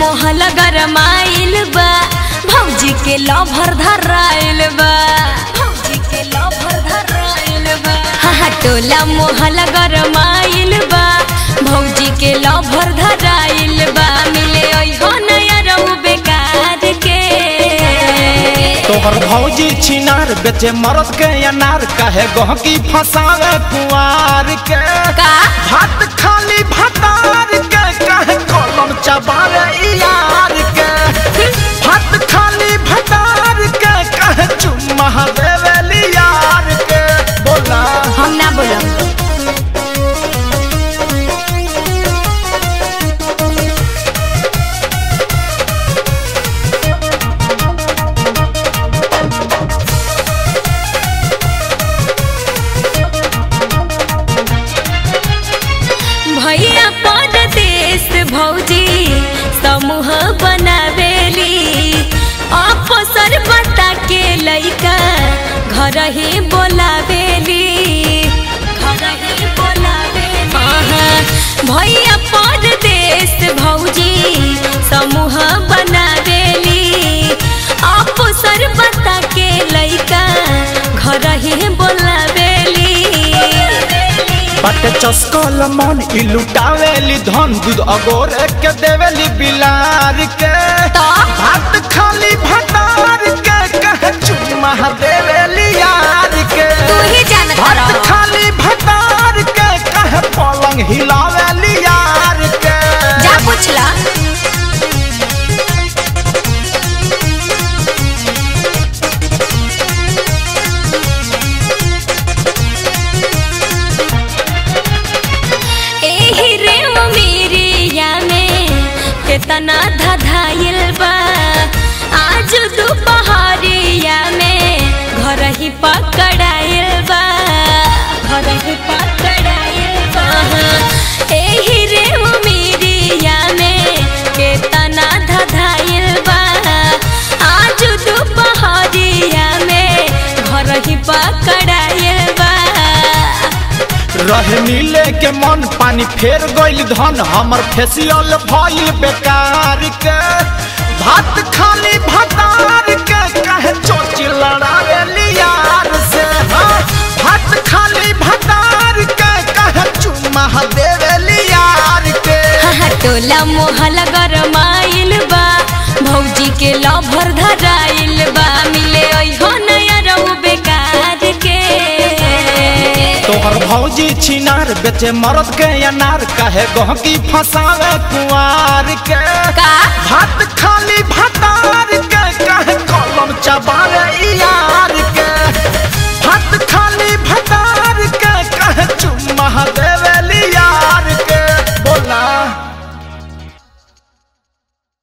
मोहल गरमाइल बा भौजी के लभर धराइल बा भौजी के लभर धराइल बा हाँ हाँ टोला मोहल गरमाइल बा भौजी के लभर धराइल बा मिले ओहो नया रहू बेकार के तोहर भौजी छिनार बेचे मरद के अनार कहे गहकी फसावे कुआर के का भात खाली भतार के कहे कलम चबावे यार के भात खाली भतार के कहे चुम्मा देवे यार के बोला हम ना बोलब भैया परदेश भौजी समूह बनावेली अफसर बता के लइका घर ही बोलावेली घर ही बोलावेली हाँ, भैया परदेश भौजी समूह बनावेली अफसर बता के लइका घर ही बोलावेली बाटे चस्कल मन ई लुटावेली धन दूध अगोर के देवेली बिलार के तो? भात खाली भतार के कहे चुम्मा देवेली यार के तू ही जानत भात रहो। खाली भतार के कहे पलंग हिलावेली यार के जा पूछला एही रे मेरिया में केतना धधाइल बा आज दोपहरिया में घर ही पकड़ाइल बा घर ही पकड़ाइल बा एही रे मेरिया में केतना धधाइल बा आज दोपहरिया में घर ही पकड़ाइल बा रहे नीले के मन पानी फेर गइल धन हमर फेसियल भइल बेकार के भात खाली भतार के कहे चोची लड़ावेली यार से हाँ भात खाली भतार के कहे चुम्मा देवेली यार के हाँ टोला मोहल गरमाइल बा भौजी के लभर धराइल बा मिले ओहो नया रहू बेकार के तोहर भौजी छिनार बेचे मरद के अनार कहे गहकी फसावे कुआर के का भात खाली भतार के कहे कलम चबावे यार